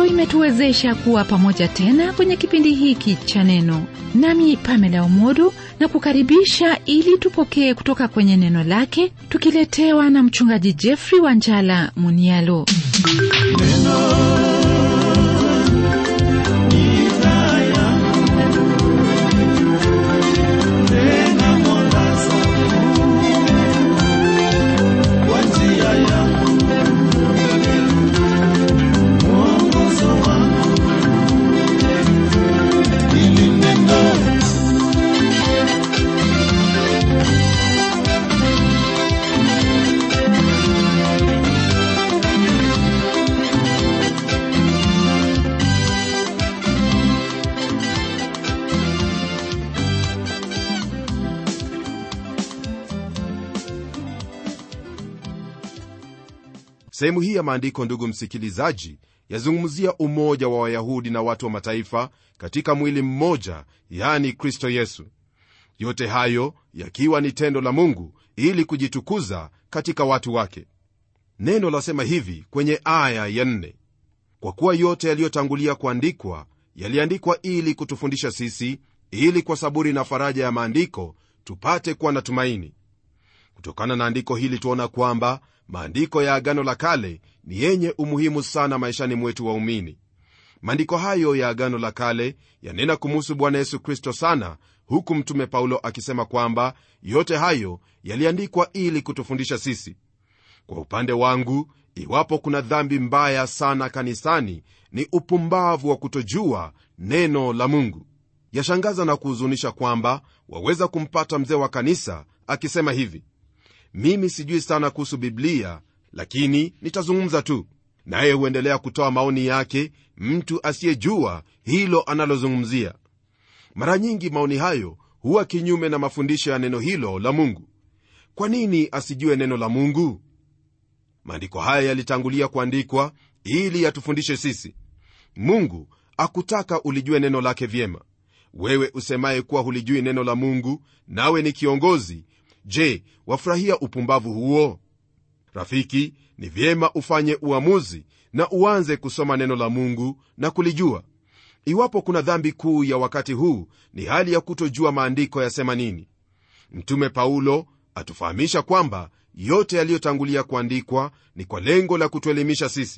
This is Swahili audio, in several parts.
ndiyo imetuwezesha kuwa pamoja tena kwenye kipindi hiki cha neno nami pamela umodo na kukaribisha ili tupokee kutoka kwenye neno lake tukiletewa na mchungaji jeffrey wanjala munialo sehemu hii ya maandiko ndugu msikilizaji yazungumzia umoja wa wayahudi na watu wa mataifa katika mwili mmoja yani kristo yesu yote hayo yakiwa ni tendo la mungu ili kujitukuza katika watu wake neno lasema hivi kwenye aya ya nne kwa kuwa yote yaliyotangulia kuandikwa yaliandikwa ili kutufundisha sisi ili kwa saburi na faraja ya maandiko tupate kuwa na tumaini kutokana na andiko hili tuona kwamba maandiko ya agano la kale ni yenye umuhimu sana maishani mwetu waumini maandiko hayo ya agano la kale yanena kumuhusu bwana yesu kristo sana huku mtume paulo akisema kwamba yote hayo yaliandikwa ili kutufundisha sisi kwa upande wangu iwapo kuna dhambi mbaya sana kanisani ni upumbavu wa kutojua neno la mungu yashangaza na kuhuzunisha kwamba waweza kumpata mzee wa kanisa akisema hivi mimi sijui sana kuhusu biblia lakini nitazungumza tu naye huendelea kutoa maoni yake mtu asiyejua hilo analozungumzia mara nyingi maoni hayo huwa kinyume na mafundisho ya neno hilo la mungu kwa nini asijue neno la mungu maandiko haya yalitangulia kuandikwa ili yatufundishe sisi mungu akutaka ulijue neno lake vyema wewe usemaye kuwa hulijui neno la mungu nawe ni kiongozi je wafurahia upumbavu huo rafiki ni vyema ufanye uamuzi na uanze kusoma neno la mungu na kulijua iwapo kuna dhambi kuu ya wakati huu ni hali ya kutojua maandiko yasema nini mtume paulo atufahamisha kwamba yote yaliyotangulia kuandikwa ni kwa lengo la kutuelimisha sisi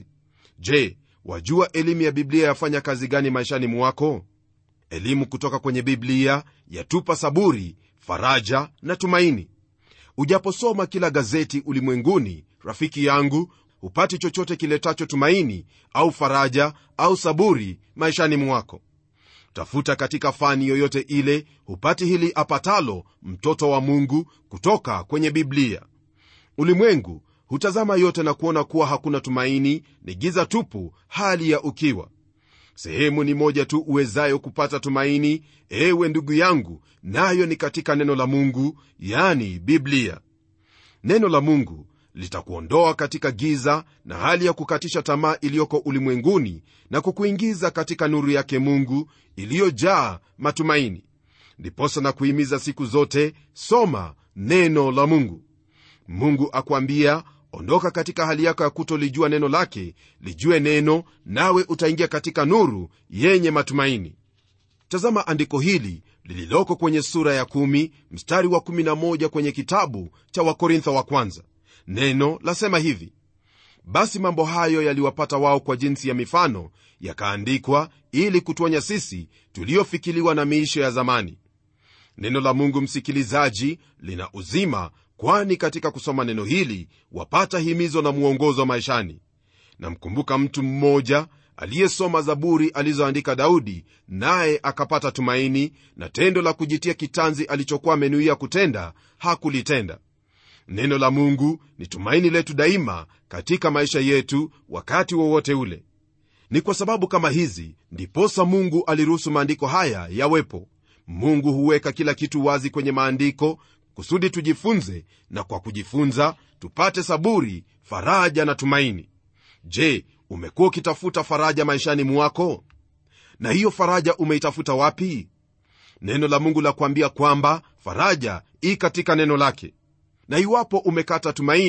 je wajua elimu ya biblia yafanya kazi gani maishani mwako elimu kutoka kwenye biblia yatupa saburi faraja na tumaini ujaposoma kila gazeti ulimwenguni rafiki yangu hupati chochote kiletacho tumaini au faraja au saburi maishani mwako tafuta katika fani yoyote ile hupati hili apatalo mtoto wa mungu kutoka kwenye biblia ulimwengu hutazama yote na kuona kuwa hakuna tumaini ni giza tupu hali ya ukiwa sehemu ni moja tu uwezayo kupata tumaini ewe ndugu yangu nayo ni katika neno la mungu yani biblia neno la mungu litakuondoa katika giza na hali ya kukatisha tamaa iliyoko ulimwenguni na kukuingiza katika nuru yake mungu iliyojaa matumaini ndiposa na kuhimiza siku zote soma neno la mungu mungu akwambia ondoka katika hali yako ya kutolijua neno lake lijue neno nawe utaingia katika nuru yenye matumaini tazama andiko hili lililoko kwenye sura ya 1 mstari wa 11 kwenye kitabu cha wakorintho wa kwanza neno lasema hivi basi mambo hayo yaliwapata wao kwa jinsi ya mifano yakaandikwa ili kutuonya sisi tuliofikiliwa na miisho ya zamani neno la mungu msikilizaji lina uzima kwani katika kusoma neno hili wapata himizo na mwongozo maishani namkumbuka mtu mmoja aliyesoma zaburi alizoandika daudi naye akapata tumaini na tendo la kujitia kitanzi alichokuwa amenuia kutenda hakulitenda neno la mungu ni tumaini letu daima katika maisha yetu wakati wowote ule ni kwa sababu kama hizi ndiposa mungu aliruhusu maandiko haya yawepo mungu huweka kila kitu wazi kwenye maandiko kusudi tujifunze na kwa kujifunza tupate saburi faraja na tumaini je umekuwa ukitafuta faraja maishani mwako na hiyo faraja umeitafuta wapi neno la mungu la kuambia kwamba faraja i katika neno lake na iwapo umekata tumaini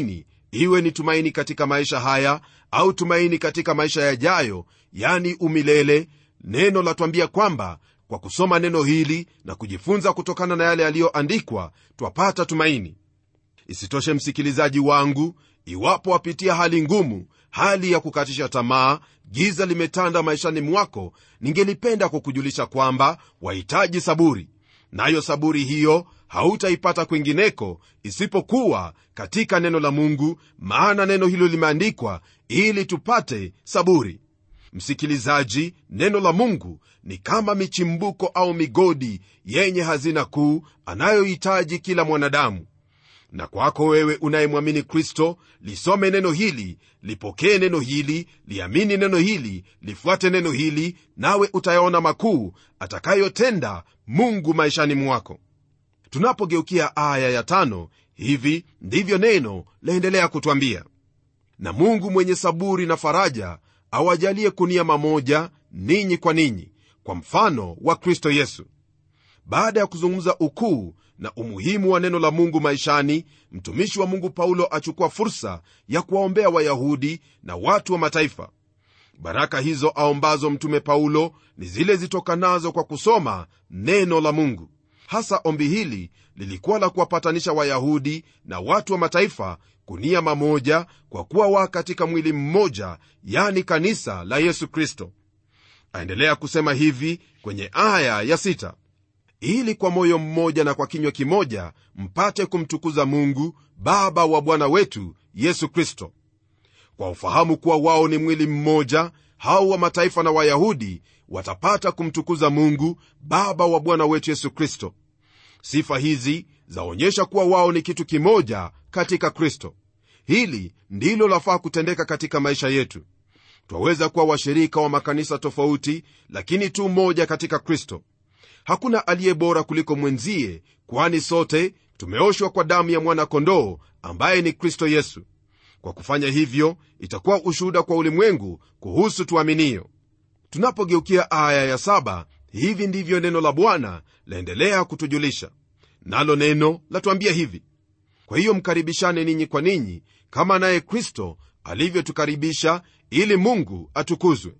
iwe ni tumaini katika maisha haya au tumaini katika maisha yajayo yani umilele neno latwambia kwamba kwa kusoma neno hili na kujifunza kutokana na yale yaliyoandikwa twapata tumaini isitoshe msikilizaji wangu iwapo wapitia hali ngumu hali ya kukatisha tamaa giza limetanda maishani mwako ningelipenda kukujulisha kwamba wahitaji saburi nayo saburi hiyo hautaipata kwingineko isipokuwa katika neno la mungu maana neno hilo limeandikwa ili tupate saburi msikilizaji neno la mungu ni kama michimbuko au migodi yenye hazina kuu anayohitaji kila mwanadamu na kwako wewe unayemwamini kristo lisome neno hili lipokee neno hili liamini neno hili lifuate neno hili nawe utayaona makuu atakayotenda mungu maishani mwako tunapogeukia aya ya tano hivi ndivyo neno laendelea kutwambia na mungu mwenye saburi na faraja awajalie kunia mamoja ninyi kwa ninyi kwa mfano wa kristo yesu baada ya kuzungumza ukuu na umuhimu wa neno la mungu maishani mtumishi wa mungu paulo achukua fursa ya kuwaombea wayahudi na watu wa mataifa baraka hizo aombazo mtume paulo ni zile zitokanazo kwa kusoma neno la mungu hasa ombi hili lilikuwa la kuwapatanisha wayahudi na watu wa mataifa kunia mamoja kwa kuwa wa katika mwili mmoja yani kanisa la yesu kristo aendelea kusema hivi kwenye aya ya sita ili kwa moyo mmoja na kwa kinywa kimoja mpate kumtukuza mungu baba wa bwana wetu yesu kristo kwa ufahamu kuwa wao ni mwili mmoja hao wa mataifa na wayahudi watapata kumtukuza mungu baba wa bwana wetu yesu kristo sifa hizi zaonyesha kuwa wao ni kitu kimoja katika kristo hili ndilo lafaa kutendeka katika maisha yetu twaweza kuwa washirika wa makanisa tofauti lakini tu moja katika kristo hakuna aliye bora kuliko mwenzie kwani sote tumeoshwa kwa damu ya mwana-kondoo ambaye ni kristo yesu kwa kufanya hivyo itakuwa ushuhuda kwa ulimwengu kuhusu tuaminio tunapogeukia aya ya saba hivi ndivyo neno la bwana laendelea kutujulisha nalo neno latuambia hivi kwa hiyo mkaribishane ninyi kwa ninyi kama naye kristo alivyotukaribisha ili mungu atukuzwe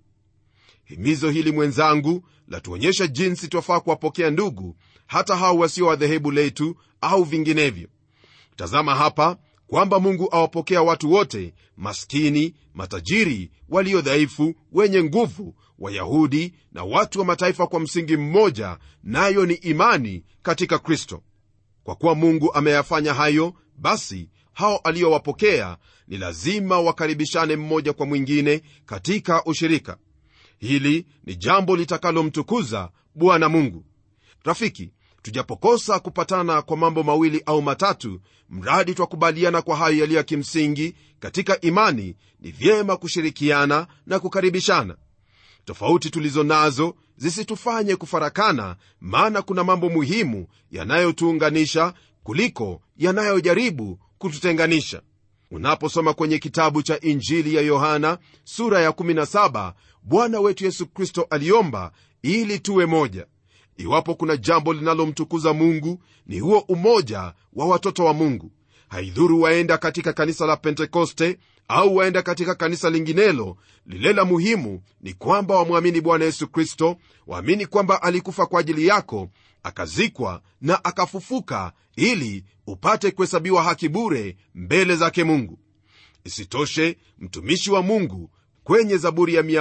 himizo hili mwenzangu latuonyesha jinsi twafaa kuwapokea ndugu hata hao wasio wa dhehebu letu au vinginevyo tazama hapa kwamba mungu awapokea watu wote maskini matajiri walio dhaifu wenye nguvu wayahudi na watu wa mataifa kwa msingi mmoja nayo ni imani katika kristo kwa kuwa mungu ameyafanya hayo basi hao aliyowapokea ni lazima wakaribishane mmoja kwa mwingine katika ushirika hili ni jambo litakalomtukuza bwana mungu rafiki tujapokosa kupatana kwa mambo mawili au matatu mradi twakubaliana kwa hayo yaliyo ya kimsingi katika imani ni vyema kushirikiana na kukaribishana tofauti tulizo nazo zisitufanye kufarakana maana kuna mambo muhimu yanayotuunganisha kuliko yanayojaribu kututenganisha unaposoma kwenye kitabu cha injili ya yohana sura ya 17 bwana wetu yesu kristo aliomba ili tuwe moja iwapo kuna jambo linalomtukuza mungu ni huo umoja wa watoto wa mungu haidhuru waenda katika kanisa la pentekoste au waenda katika kanisa linginelo lile la muhimu ni kwamba wamwamini bwana yesu kristo waamini kwamba alikufa kwa ajili yako akazikwa na akafufuka ili upate kuhesabiwa haki bure mbele zake mungu isitoshe mtumishi wa mungu kwenye zaburi ya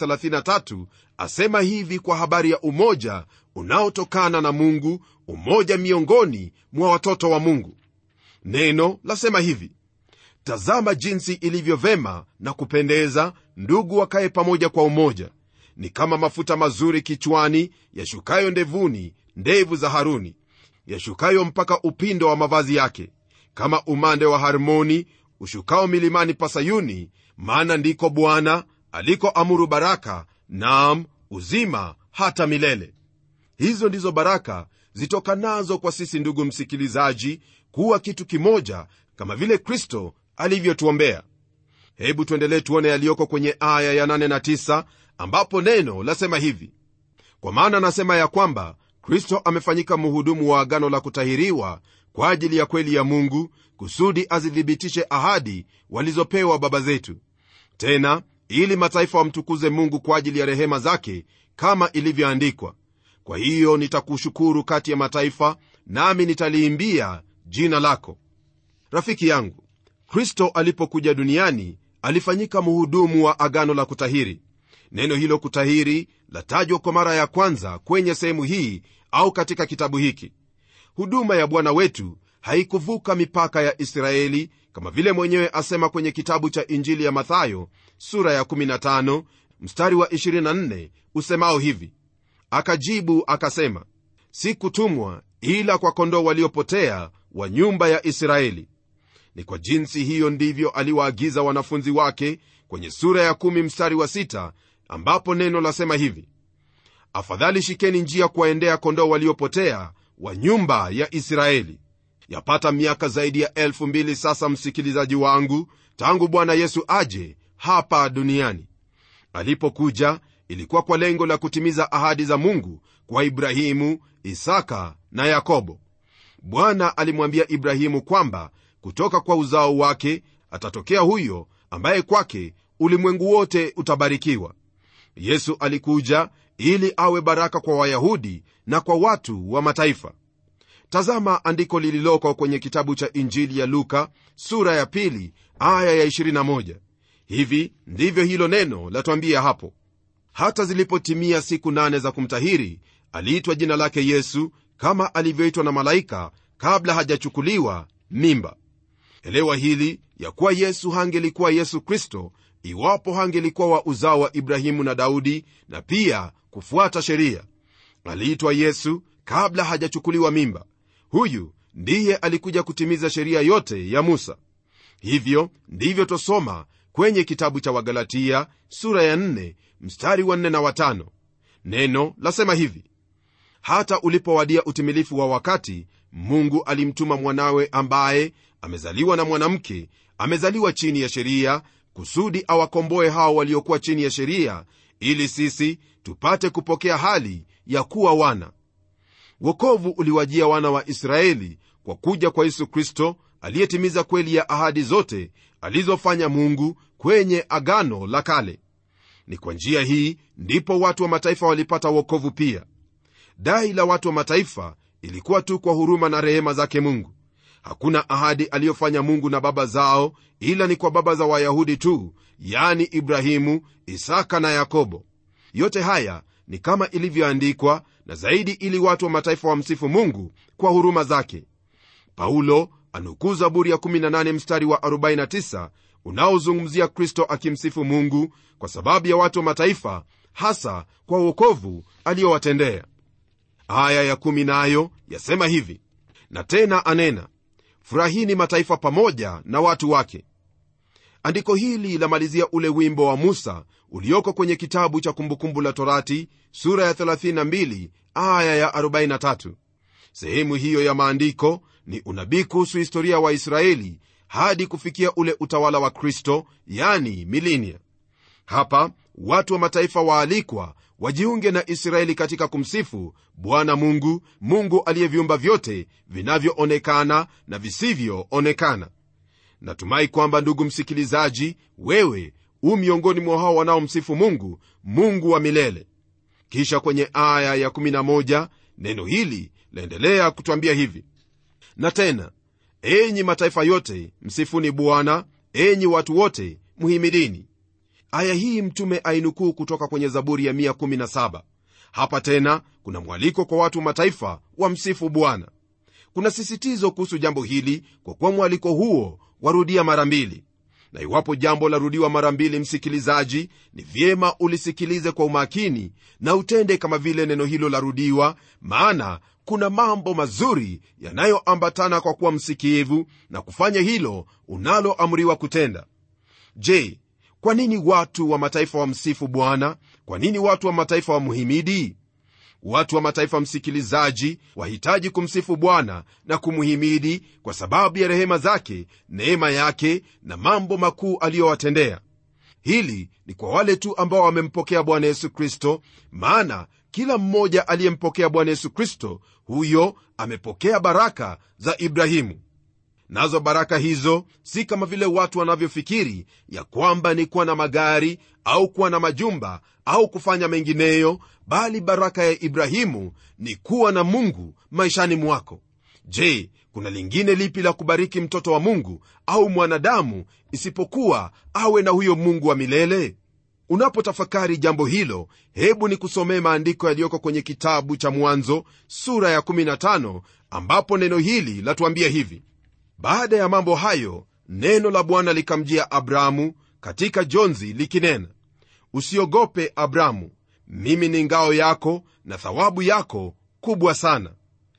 133 asema hivi kwa habari ya umoja unaotokana na mungu umoja miongoni mwa watoto wa mungu neno lasema hivi tazama jinsi ilivyo vema na kupendeza ndugu wakaye pamoja kwa umoja ni kama mafuta mazuri kichwani yashukayo ndevuni ndevu za haruni yashukayo mpaka upindo wa mavazi yake kama umande wa harmoni ushukao milimani pa sayuni maana ndiko bwana aliko amuru baraka naam uzima hata milele hizo ndizo baraka zitokanazo kwa sisi ndugu msikilizaji kuwa kitu kimoja kama vile kristo alivyotuombea hebu tuendelee tuone yaliyoko kwenye aya ya 8 na 9 ambapo neno lasema hivi kwa maana nasema ya kwamba kristo amefanyika mhudumu wa agano la kutahiriwa kwa ajili ya kweli ya mungu kusudi azithibitishe ahadi walizopewa baba zetu tena ili mataifa wamtukuze mungu kwa ajili ya rehema zake kama ilivyoandikwa kwa hiyo nitakushukuru kati ya mataifa nami nitaliimbia jina lako rafiki yangu kristo alipokuja duniani alifanyika mhudumu wa agano la kutahiri neno hilo kutahiri latajwa kwa mara ya kwanza kwenye sehemu hii au katika kitabu hiki huduma ya bwana wetu haikuvuka mipaka ya israeli kama vile mwenyewe asema kwenye kitabu cha injili ya mathayo sura ya 15 mstari wa 24 usemao hivi akajibu akasema sikutumwa ila kwa kondoo waliopotea wa nyumba ya israeli ni kwa jinsi hiyo ndivyo aliwaagiza wanafunzi wake kwenye sura ya 1 mstari wa 6 ambapo neno lasema hivi afadhali shikeni njia kuwaendea kondoo waliopotea wa nyumba ya israeli yapata miaka zaidi ya elfu mbili sasa msikilizaji wangu tangu bwana yesu aje hapa duniani alipokuja ilikuwa kwa lengo la kutimiza ahadi za mungu kwa ibrahimu isaka na yakobo bwana alimwambia ibrahimu kwamba kutoka kwa uzao wake atatokea huyo ambaye kwake ulimwengu wote utabarikiwa yesu alikuja ili awe baraka kwa wayahudi na kwa watu wa mataifa tazama andiko lililoko kwenye kitabu cha injili ya luka sura ya pili aya ya 21 hivi ndivyo hilo neno latwambia hapo hata zilipotimia siku nane za kumtahiri aliitwa jina lake yesu kama alivyoitwa na malaika kabla hajachukuliwa mimba elewa hili ya kuwa yesu hangelikuwa yesu kristo iwapo hangelikuwa wa uzao wa ibrahimu na daudi na pia kufuata sheria aliitwa yesu kabla hajachukuliwa mimba huyu ndiye alikuja kutimiza sheria yote ya musa hivyo ndivyo twasoma kwenye kitabu cha wagalatia sura ya 4 mstari wa 4 na watano neno lasema hivi hata ulipowadia utimilifu wa wakati mungu alimtuma mwanawe ambaye amezaliwa na mwanamke amezaliwa chini ya sheria kusudi awakomboe hao waliokuwa chini ya sheria ili sisi tupate kupokea hali ya kuwa wana wokovu uliwajia wana wa israeli kwa kuja kwa yesu kristo aliyetimiza kweli ya ahadi zote alizofanya mungu kwenye agano la kale ni kwa njia hii ndipo watu wa mataifa walipata wokovu pia dai la watu wa mataifa ilikuwa tu kwa huruma na rehema zake mungu hakuna ahadi aliyofanya mungu na baba zao ila ni kwa baba za wayahudi tu yani ibrahimu isaka na yakobo yote haya ni kama ilivyoandikwa na zaidi ili watu wa mataifa wamsifu mungu kwa huruma zake paulo anukuu zaburi ya 18 mstari wa 49 unaozungumzia kristo akimsifu mungu kwa sababu ya watu wa mataifa hasa kwa uokovu aliyowatendea aya ya 1 nayo yasema hivi na tena anena furahini mataifa pamoja na watu wake andiko hili lamalizia ule wimbo wa musa ulioko kwenye kitabu cha kumbukumbu la torati sura ya 32 aya ya 43 sehemu hiyo ya maandiko ni unabii kuhusu historia ya waisraeli hadi kufikia ule utawala wa kristo yani milinia hapa watu wa mataifa waalikwa wajiunge na israeli katika kumsifu bwana mungu mungu aliyeviumba vyote vinavyoonekana na visivyoonekana natumai kwamba ndugu msikilizaji wewe u miongoni mwa hao wanaomsifu mungu mungu wa milele kisha kwenye aya ya 11 neno hili laendelea kutwambia hivi na tena enyi mataifa yote msifuni bwana enyi watu wote mhimidini aya hii mtume ainukuu kutoka kwenye zaburi ya 117 hapa tena kuna mwaliko kwa watu mataifa wamsifu bwana kuna sisitizo kuhusu jambo hili kwa kuwa mwaliko huo warudia mara mbili na iwapo jambo larudiwa mara mbili msikilizaji ni vyema ulisikilize kwa umakini na utende kama vile neno hilo larudiwa maana kuna mambo mazuri yanayoambatana kwa kuwa msikivu na kufanya hilo unaloamriwa kutenda je kwa nini watu wa mataifa wamsifu bwana kwa nini watu wa mataifa wamhimidi watu wa mataifa msikilizaji wahitaji kumsifu bwana na kumhimidi kwa sababu ya rehema zake neema yake na mambo makuu aliyowatendea hili ni kwa wale tu ambao wamempokea bwana yesu kristo maana kila mmoja aliyempokea bwana yesu kristo huyo amepokea baraka za ibrahimu nazo baraka hizo si kama vile watu wanavyofikiri ya kwamba ni kuwa na magari au kuwa na majumba au kufanya mengineyo bali baraka ya ibrahimu ni kuwa na mungu maishani mwako je kuna lingine lipi la kubariki mtoto wa mungu au mwanadamu isipokuwa awe na huyo mungu wa milele unapotafakari jambo hilo hebu ni kusomee maandiko yaliyoko kwenye kitabu cha mwanzo sura ya 15 ambapo neno hili latuambia hivi baada ya mambo hayo neno la bwana likamjia abramu katika jonzi likinena usiogope abramu mimi ni ngao yako na thawabu yako kubwa sana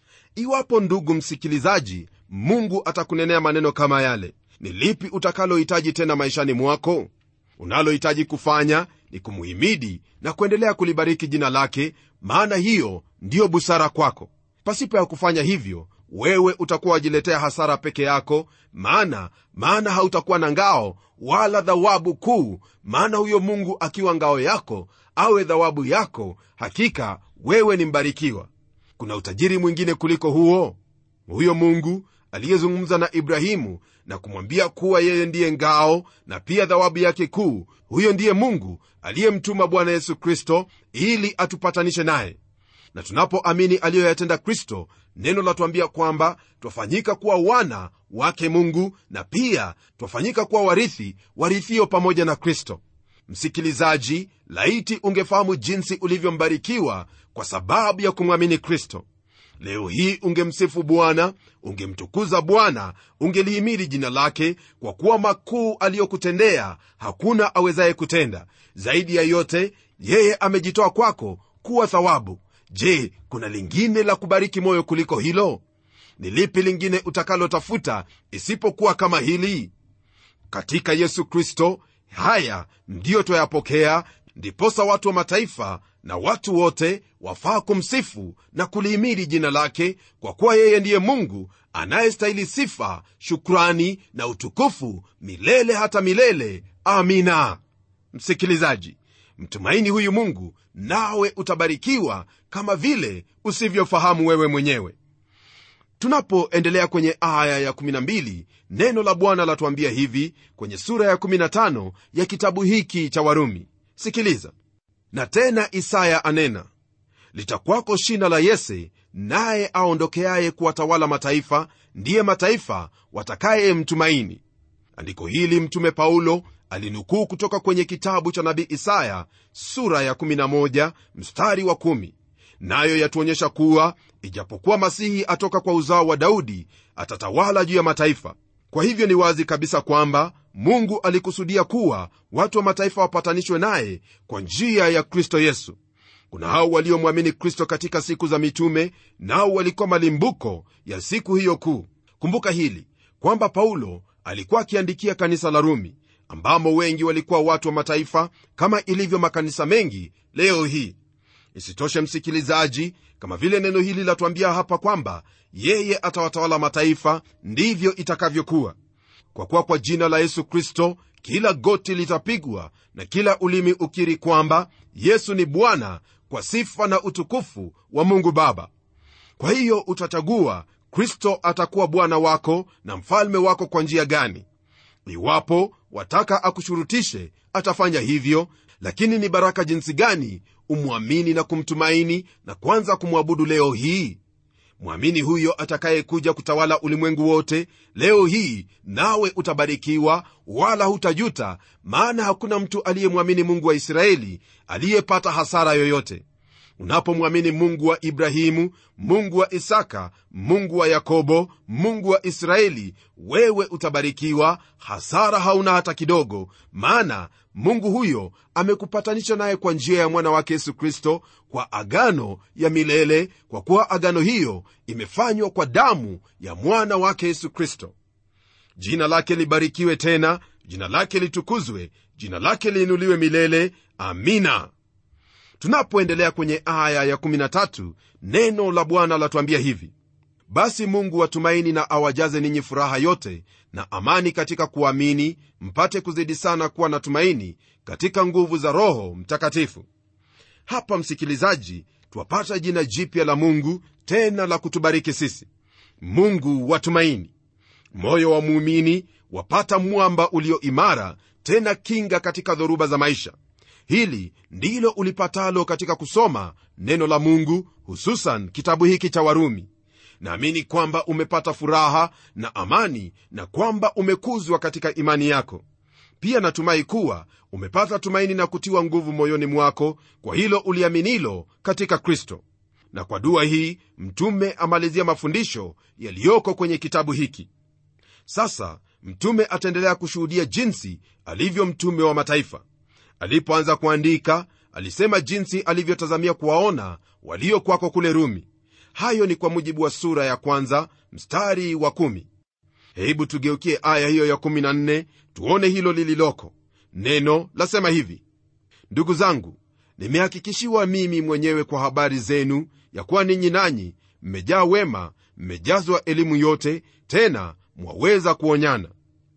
iwapo ndugu msikilizaji mungu atakunenea maneno kama yale ni lipi utakalohitaji tena maishani mwako unalohitaji kufanya ni kumuhimidi na kuendelea kulibariki jina lake maana hiyo ndiyo busara kwako pasipo ya kufanya hivyo wewe utakuwa wajiletea hasara peke yako maana maana hautakuwa na ngao wala dhawabu kuu maana huyo mungu akiwa ngao yako awe dhawabu yako hakika wewe ni mbarikiwa kuna utajiri mwingine kuliko huo huyo mungu aliyezungumza na ibrahimu na kumwambia kuwa yeye ndiye ngao na pia dhawabu yake kuu huyo ndiye mungu aliyemtuma bwana yesu kristo ili atupatanishe naye na tunapoamini aliyoyatenda kristo neno latuambia kwamba twafanyika kuwa wana wake mungu na pia twafanyika kuwa warithi warithio pamoja na kristo msikilizaji laiti ungefahamu jinsi ulivyombarikiwa kwa sababu ya kumwamini kristo leo hii ungemsifu bwana ungemtukuza bwana ungelihimidi jina lake kwa kuwa makuu aliyokutendea hakuna awezaye kutenda zaidi ya yote yeye amejitoa kwako kuwa thawabu je kuna lingine la kubariki moyo kuliko hilo ni lipi lingine utakalotafuta isipokuwa kama hili katika yesu kristo haya ndiyo twayapokea ndiposa watu wa mataifa na watu wote wafaa kumsifu na kulihimidi jina lake kwa kuwa yeye ndiye mungu anayestahili sifa shukrani na utukufu milele hata milele amina msikilizaji mtumaini huyu mungu nawe utabarikiwa kama vile usivyofahamu wewe mwenyewe tunapoendelea kwenye aya ya12 neno la bwana latuambia hivi kwenye sura ya 15 ya kitabu hiki cha warumi sikiliza na tena isaya anena litakwako shina la yese naye aondokeaye kuwatawala mataifa ndiye mataifa watakayemtumaini andiko hili mtume paulo alinukuu kutoka kwenye kitabu cha nabii isaya sura ya 11 mstari wa 1 nayo yatuonyesha kuwa ijapokuwa masihi atoka kwa uzao wa daudi atatawala juu ya mataifa kwa hivyo ni wazi kabisa kwamba mungu alikusudia kuwa watu wa mataifa wapatanishwe naye kwa njia ya kristo yesu kuna hao waliomwamini kristo katika siku za mitume nao walikuwa malimbuko ya siku hiyo kuu kumbuka hili kwamba paulo alikuwa akiandikia kanisa la rumi ambamo wengi walikuwa watu wa mataifa kama ilivyo makanisa mengi leo hii isitoshe msikilizaji kama vile neno hili latuambia hapa kwamba yeye atawatawala mataifa ndivyo itakavyokuwa kwa kuwa kwa jina la yesu kristo kila goti litapigwa na kila ulimi ukiri kwamba yesu ni bwana kwa sifa na utukufu wa mungu baba kwa hiyo utachagua kristo atakuwa bwana wako na mfalme wako kwa njia gani iwapo wataka akushurutishe atafanya hivyo lakini ni baraka jinsi gani umwamini na kumtumaini na kwanza kumwabudu leo hii mwamini huyo atakayekuja kutawala ulimwengu wote leo hii nawe utabarikiwa wala hutajuta maana hakuna mtu aliyemwamini mungu wa israeli aliyepata hasara yoyote unapomwamini mungu wa ibrahimu mungu wa isaka mungu wa yakobo mungu wa israeli wewe utabarikiwa hasara hauna hata kidogo maana mungu huyo amekupatanisha naye kwa njia ya mwana wake yesu kristo kwa agano ya milele kwa kuwa agano hiyo imefanywa kwa damu ya mwana wake yesu kristo jina lake libarikiwe tena jina lake litukuzwe jina lake liinuliwe milele amina tunapoendelea kwenye aya ya13 neno la bwana latuambia hivi basi mungu watumaini na awajaze ninyi furaha yote na amani katika kuamini mpate kuzidi sana kuwa na tumaini katika nguvu za roho mtakatifu hapa msikilizaji twapata jina jipya la mungu tena la kutubariki sisi mungu watumaini moyo wa muumini wapata mwamba ulio imara tena kinga katika dhoruba za maisha hili ndilo ulipatalo katika kusoma neno la mungu hususan kitabu hiki cha warumi naamini kwamba umepata furaha na amani na kwamba umekuzwa katika imani yako pia natumai kuwa umepata tumaini na kutiwa nguvu moyoni mwako kwa hilo uliaminilo katika kristo na kwa dua hii mtume amalizia mafundisho yaliyoko kwenye kitabu hiki sasa mtume ataendelea kushuhudia jinsi alivyo mtume wa mataifa alipoanza kuandika alisema jinsi alivyotazamia kuwaona walio kwako kule rumi hayo ni kwa mujibu wa sura ya kwanza mstari wa kumi. hebu tugeukie aya hiyo ya 14 tuone hilo lililoko neno lasema hivi ndugu zangu nimehakikishiwa mimi mwenyewe kwa habari zenu ya kuwa ninyi nanyi mmejaa wema mmejazwa elimu yote tena mwaweza kuonyana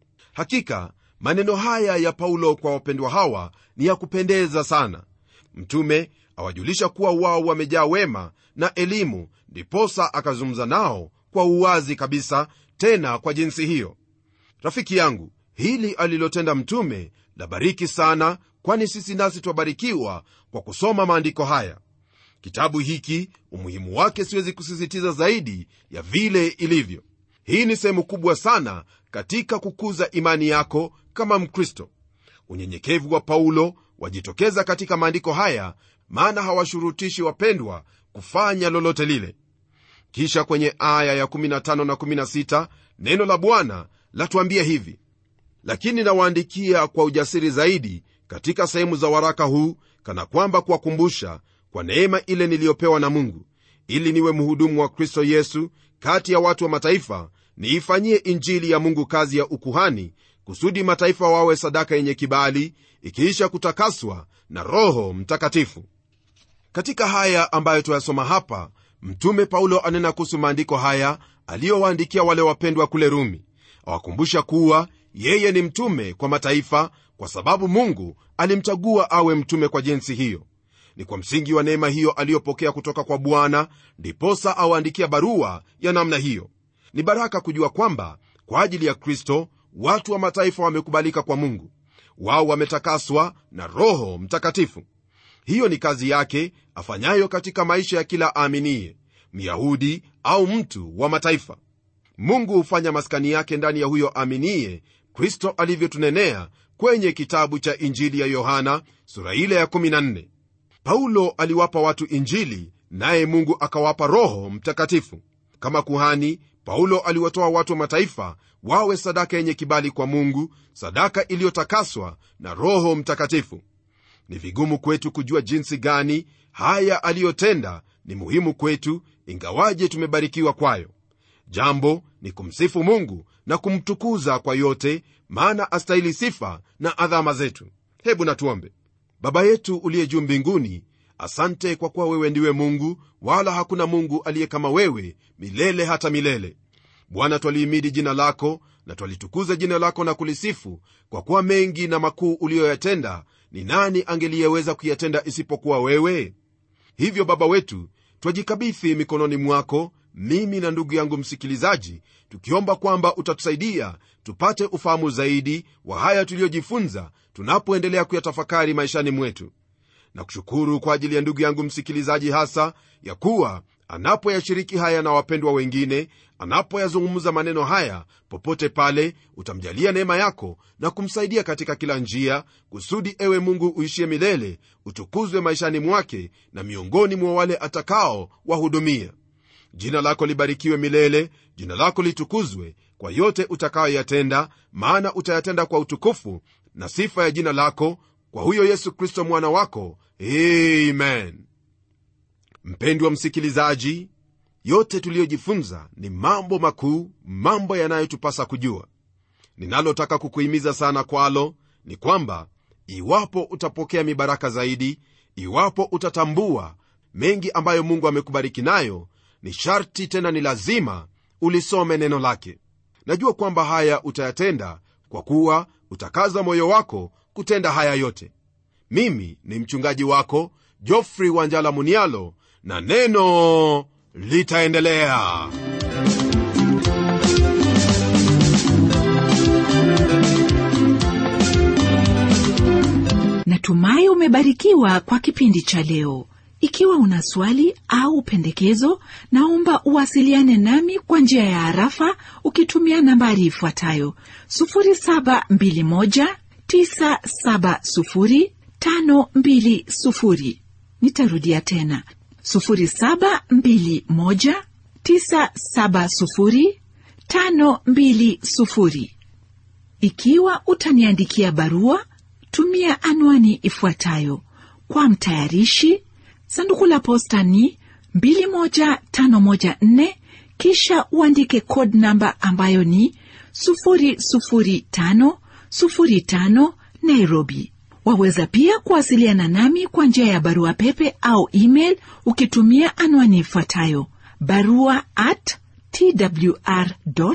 hakika maneno haya ya paulo kwa wapendwa hawa ni ya kupendeza sana mtume awajulisha kuwa wao wamejaa wema na elimu ndiposa akazungumza nao kwa uwazi kabisa tena kwa jinsi hiyo rafiki yangu hili alilotenda mtume labariki sana kwani sisi nasi twabarikiwa kwa kusoma maandiko haya kitabu hiki umuhimu wake siwezi kusisitiza zaidi ya vile ilivyo hii ni sehemu kubwa sana katika kukuza imani yako kama mkristo unyenyekevu wa paulo wajitokeza katika maandiko haya maana hawashurutishi wapendwa kufanya lolote lile kisha kwenye aya ya 15 na 16 neno la bwana latuambia hivi lakini nawaandikia kwa ujasiri zaidi katika sehemu za waraka huu kana kwamba kuwakumbusha kwa neema ile niliyopewa na mungu ili niwe mhudumu wa kristo yesu kati ya watu wa mataifa niifanyie injili ya mungu kazi ya ukuhani kusudi mataifa wawe sadaka yenye kibali ikiisha kutakaswa na roho mtakatifu katika haya ambayo tuyasoma hapa mtume paulo anena kuhusu maandiko haya aliyowaandikia wale wapendwa kule rumi awakumbusha kuwa yeye ni mtume kwa mataifa kwa sababu mungu alimchagua awe mtume kwa jinsi hiyo ni kwa msingi wa neema hiyo aliyopokea kutoka kwa bwana ndiposa awaandikia barua ya namna hiyo ni baraka kujua kwamba kwa ajili ya kristo watu wa mataifa wamekubalika kwa mungu wao wametakaswa na roho mtakatifu hiyo ni kazi yake afanyayo katika maisha ya kila aaminiye myahudi au mtu wa mataifa mungu hufanya maskani yake ndani ya huyo aaminiye kristo alivyotunenea kwenye kitabu cha injili ya yohana sura ile ya 14 paulo aliwapa watu injili naye mungu akawapa roho mtakatifu kama kuhani paulo aliwatoa watu wa mataifa wawe sadaka yenye kibali kwa mungu sadaka iliyotakaswa na roho mtakatifu ni vigumu kwetu kujua jinsi gani haya aliyotenda ni muhimu kwetu ingawaje tumebarikiwa kwayo jambo ni kumsifu mungu na kumtukuza kwa yote maana astahili sifa na adhama zetu hebu natuombe baba yetu uliye juu mbinguni asante kwa kuwa wewe ndiwe mungu wala hakuna mungu aliye kama wewe milele hata milele bwana twalihimidi jina lako na twalitukuza jina lako na kulisifu kwa kuwa mengi na makuu uliyoyatenda ni nani angeliyeweza kuyatenda isipokuwa wewe hivyo baba wetu twajikabithi mikononi mwako mimi na ndugu yangu msikilizaji tukiomba kwamba utatusaidia tupate ufahamu zaidi wa haya tuliyojifunza tunapoendelea kuyatafakari maishani mwetu na kushukuru kwa ajili ya ndugu yangu msikilizaji hasa ya kuwa anapoyashiriki haya na wapendwa wengine anapoyazungumza maneno haya popote pale utamjalia neema yako na kumsaidia katika kila njia kusudi ewe mungu uishie milele utukuzwe maishani mwake na miongoni mwa wale atakao wahudumia jina lako libarikiwe milele jina lako litukuzwe kwa yote utakayoyatenda maana utayatenda kwa utukufu na sifa ya jina lako kwa huyo yesu kristo mwana wako amen mpendwa msikilizaji yote tuliyojifunza ni mambo makuu mambo yanayotupasa kujua ninalotaka kukuhimiza sana kwalo ni kwamba iwapo utapokea mibaraka zaidi iwapo utatambua mengi ambayo mungu amekubariki nayo ni sharti tena ni lazima ulisome neno lake najua kwamba haya utayatenda kwa kuwa utakaza moyo wako kutenda haya yote mimi ni mchungaji wako jofrey wanjala munialo na neno litaendelea natumai umebarikiwa kwa kipindi cha leo ikiwa una swali au pendekezo naomba uwasiliane nami kwa njia ya harafa ukitumia nambari ifuatayo 721970520 nitarudia tena 721970520 ikiwa utaniandikia barua tumia anwani ifuatayo kwa mtayarishi sanduku la posta ni 21514 kisha uandike code namba ambayo ni 00505 nairobi waweza pia kuwasiliana nami kwa njia ya barua pepe au email ukitumia anwani ifuatayo barua at twr co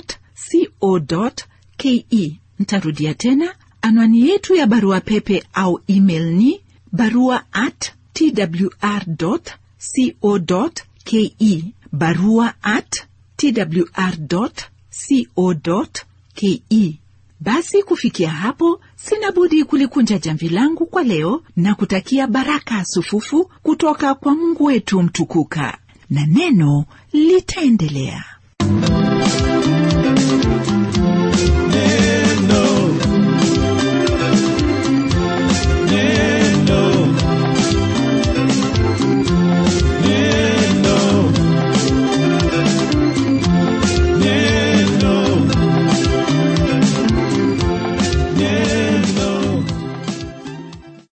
ke ntarudia tena anwani yetu ya barua pepe au email ni barua at twr co ke barua at twr co ke basi kufikia hapo sina budi kulikunja jamvi langu kwa leo na kutakia baraka sufufu kutoka kwa mungu wetu mtukuka na neno litaendelea